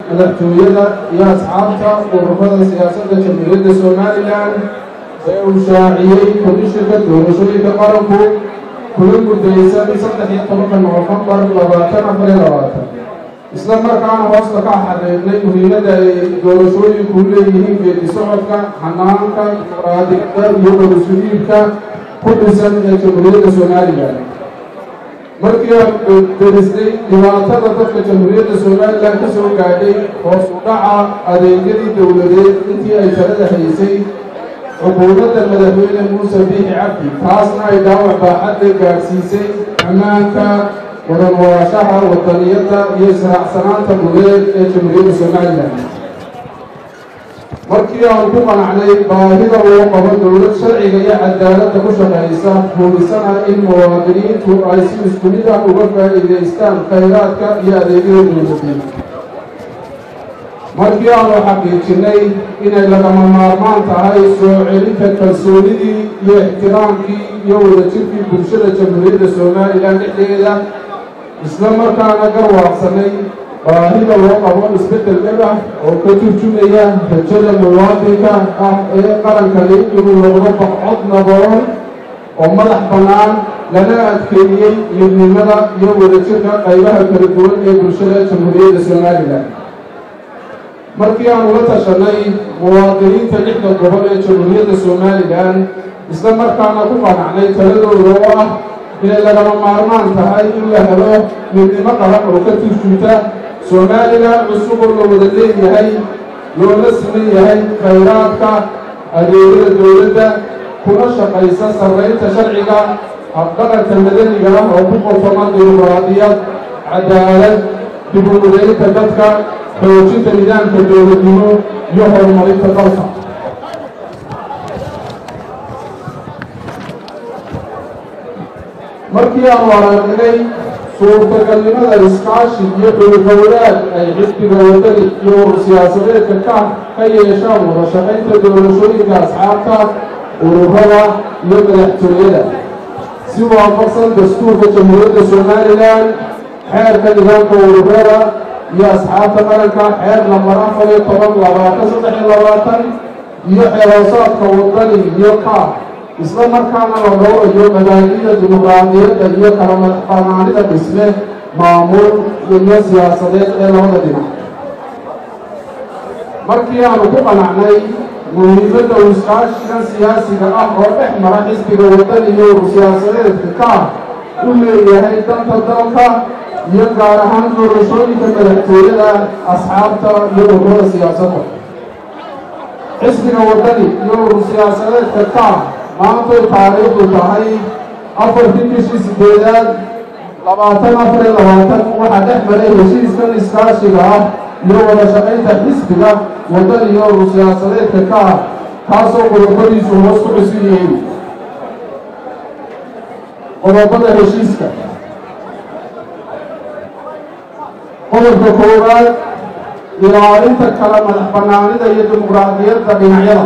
madaxtooyada iyo asxaabta ururada siyaasadda jamhuuriyadda somalilan ee uu shaaciyey komishinka doorashooyinka qaranku kula gudaysan saddex iyo tobanka noofembar labaatan afar iyo labaatan isla markaana hoosta ka xaqiiqnay muhiimadda ay doorashooyinku leeyihiin geedi socodka xanaanka dimuqraadiyadda iyo wadasuliibka ku dhisan ee jamhuuriyadda somalilan markii aan derisnay dhibaatada dadka jamhuuriyadda somalilan ka soo gaadhay hoos u dhaca adeegyadii dowladeed intii ay talada haysay xukuumadda madaxweyne muuse biixi cabdi taasna ay dhaawac baaxadda gaadhsiisay ammaanka wadanwaashaha wadaniyadda iyo israacsanaanta gudeed ee jamhuuriyadda somalilan markii aan ku qanacnay baahida loo qabo dowlad sharciga iyo cadaaladda ku shaqaysa huubisana in muwaadiniintu ay si isku mid ah uga faa'iidaystaan khayraadka iyo adeegyada dowladeed markii aanu xaqiijinay inay lagama maarmaan tahay soo celinta kalsoonidii iyo ixtiraamkii iyo wadajirkii bulshada jamhuuriyadda somalilan dhexdeeda isla markaana garwaaqsanay baahida loo qabo isbeddel dhab ah oo ka turjumaya rajada muwaadinka ah ee qarankani inuu noqdo baqcod nabaroon oo madax bannaan lana adkeeyey midnimada iyo wadajirka qaybaha kala duwan ee bulshada jamhuuriyadda somalilan markii aan ula tashanay muwaadiniinta lixda gobol ee jamhuuriyadda somalilan isla markaana ku qanacnay taladooda oo ah inay lagama maarmaan tahay in la helo midnimo qaran oo ka turjunta somalilan cusub oo la wada leeyahay loola siman yahay khayraadka adeegyada dowladda kuna shaqaysa sarraynta sharciga habdhaqanka madaniga ah oo ku qotoma dimuqraadiyad cadaalad dib u mudaynta dadka xoojinta nidaamka dowladnimo iyo horumarinta dalka markii aanu aragnay suurtagalnimada iskaashi iyo dhulgowlaad ay xisbiga wadani iyo urur siyaasadeedka ka ka yeeshaan wada shaqaynta doorashooyinka asxaabta ururada iyo madaxtooyada si waafaqsan dastuurka jamhuuriyadda somalilan xeerka nidaamka ururada iyo asxaabta qaranka xeer lambar afar iyo toban labaatan saddex iyo labaatan iyo xeeroosaadka wadani iyo kaaf isla markaana la dhowrayo madaahida dimuqraadiyadda iyo kala madaxbanaanida dhisme maamul iyo siyaasadeed ee labada dhinac markii aanu ku qanacnay muhiimadda uu iskaashigan siyaasiga ah oo dhex mara xisbiga wadani iyo urur siyaasadeedka kaaf u leeyahay danta dalka iyo gaar ahaan doorashooyinka madaxtooyada asxaabta iyo ururada siyaasadda xisbiga wadani iyo urur siyaasadeedka kaaf maantay taariikhdu tahay afartii bishii sideedaad labaatan afar iyo labaatan waxaa dhex maray heshiiskan iskaashiga ah iyo wada shaqaynta xisbiga waddan iyo urur siyaasadeedka ka ah kaasoo qodobadiisu hoos ku cusub yihiin qodobada heshiiska qodobka koowaad ilaalinta kala madax bannaanida iyo dimuqraadiyadda dhinacyada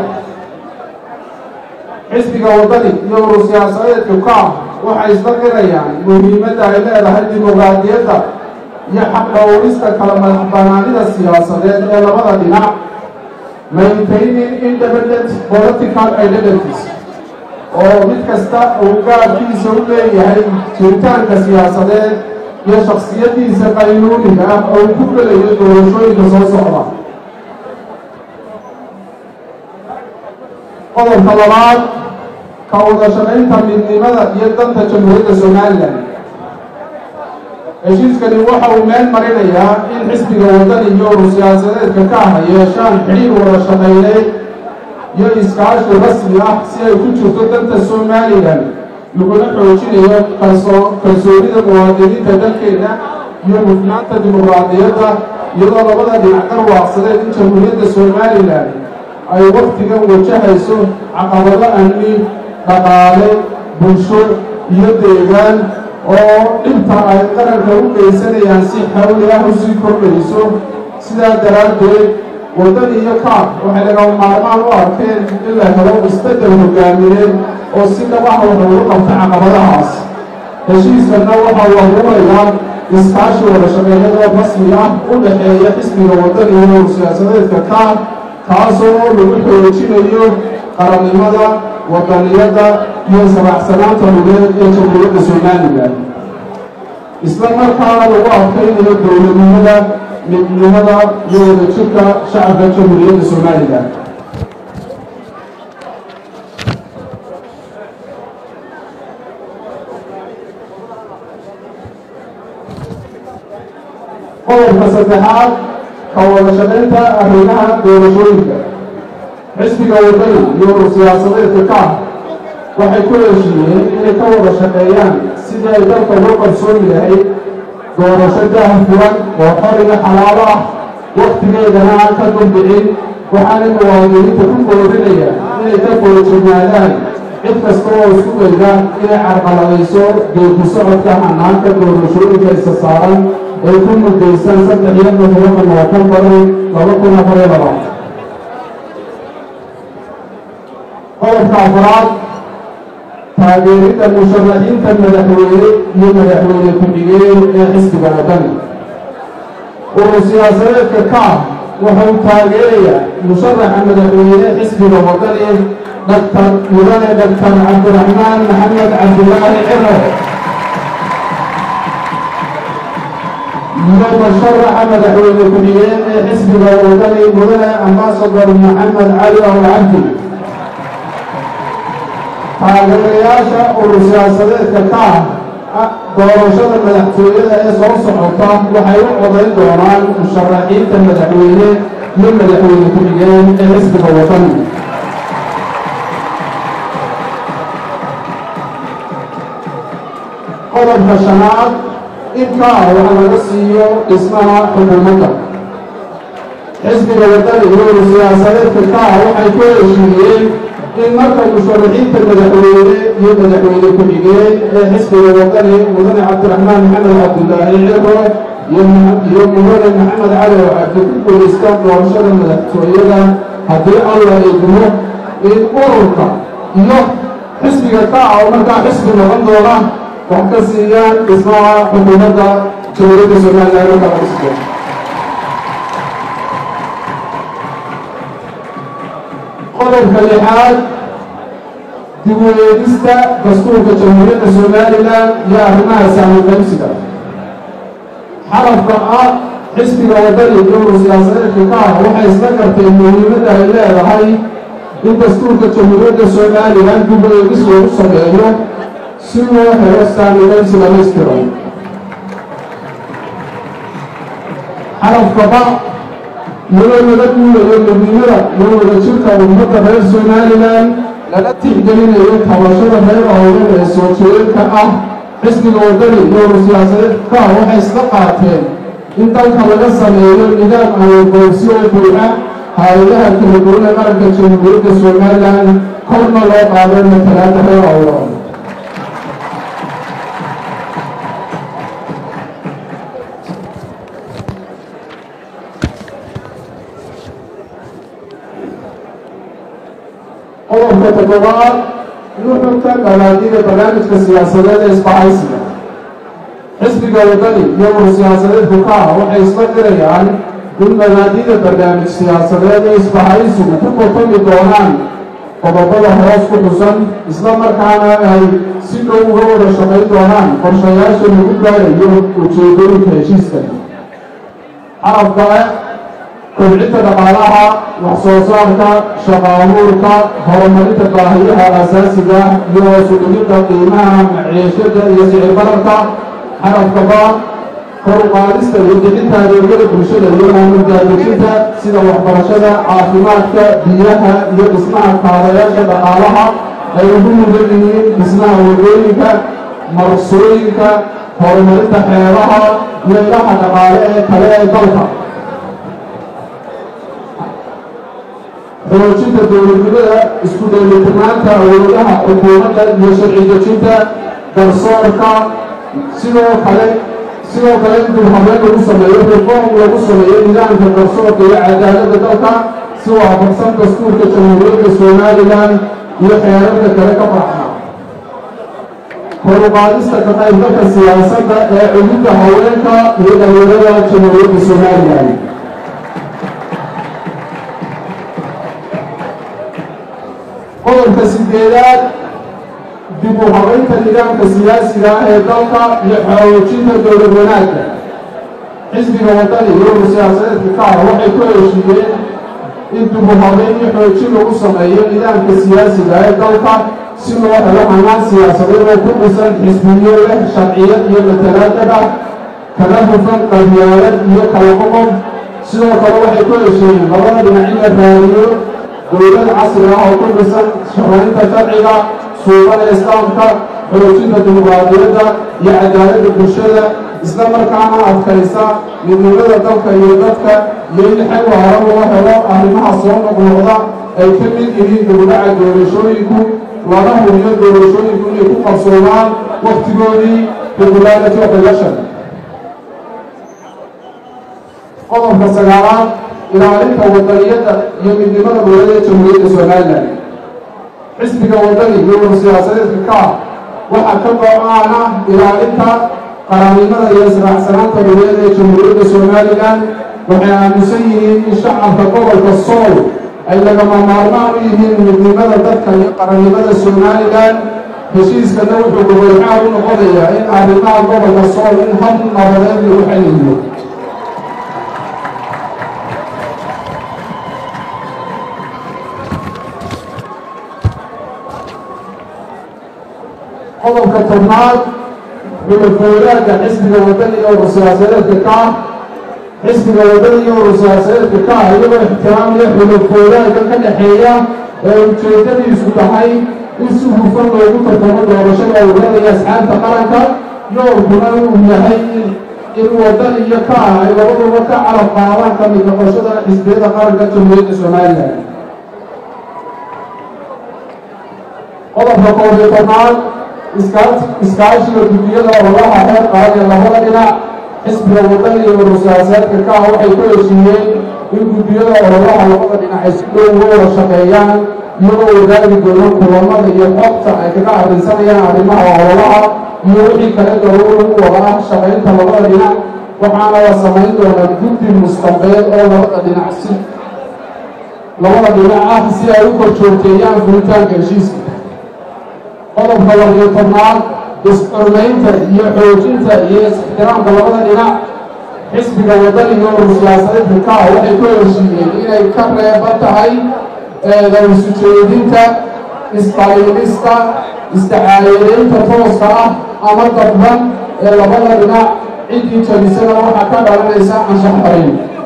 xisbiga waddani iyo urur siyaasadeedka ka ah waxay isla qirayaan muhiimadda ay leedahay dimuqraadiyadda iyo xaqdhowrista kala madax bannaanida siyaasadeed ee labada dhinac maintaining independent political identities oo mid kasta uu gaarkiisa u leeyahay jiritaanka siyaasadeed iyo shaksiyadiisa qaynuuniga ah oo uu ku gelayo doorashooyinka soo socda qodobka labaad ka wada shaqaynta midnimada iyo danta jamhuuriyadda somalilan heshiiskani waxa uu meel marinayaa in xisbiga waddani iyo urur siyaasadeedka ka ah yeeshaan xidhiir wada shaqayneed iyo iskaashi rasmi ah si ay ku jirto danta somalilan laguna xoojinayo kalsoo kalsoonida muwaadiniinta dalkeena iyo hufnaanta dimuqraadiyadda iyadoo labada dhinac garwaaqsadeen in jamhuuriyadda somalilan ay waktigan wajahayso caqabado amni dhaqaale bulsho iyo deegaan oo dhibta ay qaranka u geysanayaan si xawli ah u sii kordhayso sidaa daraaddeed waddan iyo kaaf waxay lagama maarmaan u arkeen in la helo isbeddel hogaamineed oo si dhabaha wax ugu qabta caqabadahaas heshiiskanna waxa uu abuurayaa iskaashi wada shaqeeyada rasmi ah u dhexeeya xisbiga wadani iyo siyaasadeedka kaah taasoo lagu xoojinayo qarannimada wadaniyadda iyo saraxsanaanta lugeed ee jamhuuriyadda somalilan isla markaana lagu adkaynayo dowladnimada midnimada iyo wadajirka shacabka jamhuuriyadda somalilan qodobka saddexaad ka wada shaqaynta arrimaha doorashooyinka xisbiga wadani iyo siyaasadeedka kaah waxay ku heshiiyeen inay ka wada shaqeeyaan sidii ay dalka uga qarsoomi lahayd doorasho daah furan oo xoriga xalaalo ah wakhtigeedana aan ka dambicin waxaana muwaadiniinta ku koorinaya inay ka foojignaadaan cid kasta oo isku dayda inay carqaladayso geeku socodka hanaanka doorashooyinka isa saaran ay ku mudaysan saddex iyo todoba noofembar laba kun afar iyo laba qodobka afraad taageeridda musharaxiinta madaxweyne iyo madaxweyne ku-xigeen ee xisbiga wadani urur siyaasadeedka kaah wuxuu taageerayaa musharaxa madaxweyne xisbiga wadani daktar mudane daktar cabdiraxmaan maxamed cabdilaahi ciro iyo musharaxa madaxweyne ku-xigeen ee xisbiga wadani mudane ambasador maxamed cali awlcabdi taageerayaasha urur siyaasadeedka kaah doorashada madaxtooyada ee soo socota waxay u codayn doonaan musharaxiinta madaxweyne iyo madaxweyne ku-xigeen ee xisbiga wadani qodobka shanaad in kaah wax laga siiyo dhismaha xukuumadda xisbiga wadani iyo urur siyaasadeedka kaah waxay ku heshiiyeen in marka musharaxiinta madaxweyne iyo madaxweyne ku-xigeen ee xisbiga wadani mudane cabdiraxmaan maxamed cabdilaahi ciro iyo mudane maxamed cali oo cabdi ku guulaystaan doorashada madaxtooyada haddii alla idmo in ururka iyo xisbiga kaa oo markaa xisbi noqon doona wax ka siiyaan dhismaha xukuumadda jamhuuriyadda somalilan markaa lagu sido qodobka lixaad dib u eegista dastuurka jamhuuriyadda somalilan iyo arrimaha saamiqaybsiga xarafka ah xisbiga wadani iyo urur siyaasadeedka ka ah waxay isla garteen muhiimadda ay leedahay in dastuurka jamhuuriyadda somalilan dib u eegis loogu sameeyo si loo helo saamiqaybsi dhamaystiran xarafka ba iyadoo laga duulayo midnimada iyo wadajirka ummadda reer somalilan lala tixgelinayo tabashada reer howlan ee soo jeedinka ah xisbiga wadani iyo urur siyaasadeedka waxay isla qaateen in dalka laga sameeyo nidaam awoodgoobsi oo buuxa hay-adaha kala duwan ee qaranka jamhuuriyadda somalilan korna loo qaado matalaada reer howlan qodobka toddobaad nuxurka galaadida barnaamijka siyaasadeed ee isbahaysiga xisbiga wadani iyo urur siyaasadeedku ka ah waxay isla dirayaan in galaadida barnaamij siyaasadeed ee isbahaysigu ku kotami doonaan qodobada hoos ku xusan isla markaana ay si dhow uga wada shaqayn doonaan qorshayaasha lagu gaarayo ujeedooyinka heshiiskan xarafka kobcinta dhaqaalaha wax soo saarka shaqaabuurka horumarinta baahiyaha aasaasiga iyo hoosu dhigidda qiimaha maciishada iyo sicir bararka xarafka ba kor u qaadista iyo bixinta adeegyada bulshada iyo maamuldaadejinta sida waxbarashada caafimaadka biyaha iyo dhismaha kaadayaasha dhaqaalaha ay ugu mudan yihiin dhismaha wadooyinka marsooyinka horumarinta xeebaha iyo ilaha dhaqaale ee kale ee dalka xoojinta dowladnimada isku dheelitirnaanta awoodaha xukuumadda iyo sharci dejinta garsoorka sidoo kale sidoo kale in dulhabeen lagu sameeyo reform lagu sameeyo nidaamka garsoorka iyo cadaaladda dalka si waafaqsan dastuurka jamhuuriyadda somalilan iyo xeerarka kale ka baxna koruqaadista ka qaybgalka siyaasadda ee cududda haweenka iyo dhalinyarada jamhuuriyadda somalilan qodobka sideedaad dib u habaynta nidaamka siyaasiga ah ee dalka iyo xoojinta dowlad wanaagga xisbiga waddani iyo siyaasadeedka ka ah waxay ku heshiiyeen in dib u habayn iyo xoojin lagu sameeyo nidaamka siyaasiga ee dalka si loo helo hanaan siyaasadeed oo ku dhisan xisbiyo leh sharciyad iyo matalaadada kala hufan qabyaalad iyo kala qoqob sidoo kale waxay ku heshiiyeen labada dhinac in la raadiyo dowlad casri ah oo ku dhisan shaqaynta sharciga suuqada islaamka xoojinta dimuqraadiyadda iyo cadaaladda bulshada isla markaana adkaysa midnimada dalka iyo dadka iyo in xal waara loo helo arrimaha soo noqnoqda ay ka mid yihiin dowlaca doorashooyinku lana hubiyo doorashooyinku inay ku qarsoomaan wakhtigoodii regularity of election qodobka sagaalaad ilaalinta wadaniyadda iyo midnimada dowladda jamhuuriyadda somalilan xisbiga waddani iyo siyaasadeedka ka ah waxaa ka go-aan ah ilaalinta qarannimada iyo israacsanaanta dowladda ee jamhuuriyadda somalilan waxay aaminsan yihiin in shacabka gobolka sool ay lagama maarmaan u yihiin midnimada dadka iyo qarannimada somalilan heshiiskana wuxuu gobolxaal u noqonayaa in arrimaha gobolka sool in hab nabadeed lagu xaliyo qodobka tobnaad xulafooyaanka xisbiga waddani iyo urur siyaasadeedka ka ah xisbiga waddani iyo urur siyaasadeedka ka ah iyagoo ixtiraamaya xulafooyaanka ka dhexeeya ee ujeedadiisu tahay in si hufan loogu tartamo doorashada ururada iyo asxaabta qaranka yoolkuna uu yahay in waddani iyo ka ah ay labaduba ka carab qaadaan ka mid noqoshada xisbiyada qaranka jamhuuriyadda somalilan qodobka koob iyo tobnaad iskaashiga gudiyada ololaha heer qaran ee labada dhinac xisbiga waddani iyo urur siyaasadeedka ka ah waxay ku heshiiyeen in guddiyada ololaha labada dhinac ay si dhow uga wada shaqeeyaan iyagoo wadaagi doono kulamada iyo xogta ay kaga arrinsanayaan arrimaha ololaha iyo wixii kale daruur lagu wada ah shaqaynta labada dhinac waxaana la samayn doonaa guddi mustambeed oo labada dhinac si labada dhinac ah si ay u kor joogteeyaan fulitaanka heshiiska qodobka labiyo tobnaad is-xurmaynta iyo xoojinta iyo is-ixtiraamka labada dhinac xisbiga waddani iyo urur siyaasadeedka ka ah waxay ku heshiiyeen inay ka reeban tahay eedaysu jeedinta isqaliilista istacaayadeynta tooska ah ama dadban ee labada dhinac ciddii jabisana waxaa ka dhalanaysa anshax barin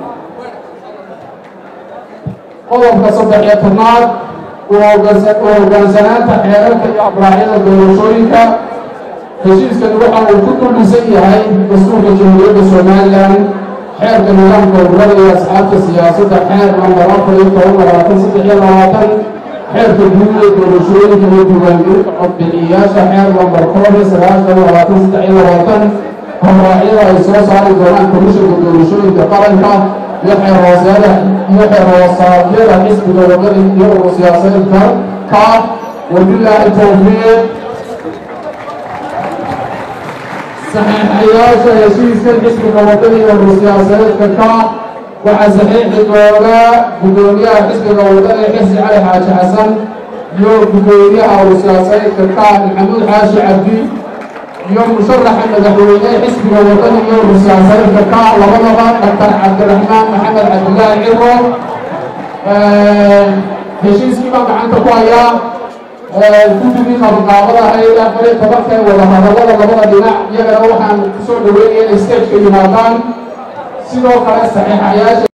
qodobka saddex-iyo tobnaad u hoggaansanaanta xeerarka iyo abraacyada doorashooyinka heshiiskani waxa uu ku dulhisan yahay dastuurka jamhuuriyadda somalilan xeerka nidaamka ururada iyo asxaabta siyaasadda xeer nambar afar iyo toban labaatan saddex iyo labaatan xeerka guud ee doorashooyinka iyo diiwaangelinta codbixiyayaasha xeer nambar koob iyo sagaashan labaatan saddex iyo labaatan habraacyada ay soo saari doonaan komishanka doorashooyinka qaranka iyo xeer hooseeda iyo xeer hoosaadyada xisbiga waddani iyo urur siyaasadeedka ka wabilaahi towfiiq saxiixayaasha heshiiskan xisbiga waddani iyo urur siyaasadeedka ka waxaa saxiixi doona guddoomiyaha xisbiga waddani xirsi cali xaaji xasan iyo guddoomiyaha urur siyaasadeedka ka maxamuud xaashi cabdi iyo musharaxa madaxweyne xisbiga waddani iyo urur siyaasadeedka ka labadaba dhaktar cabdiraxmaan maxamed cabdillaahi ciro heshiiskii baan gacanta ku hayaa guddigii qabanqaabada ahayd afar iyo tobanka wada hadallada labada dhinac iyagana waxaan kusoo dhaweynaya inay stageka yimaadaan sidoo kale saxiixayaasha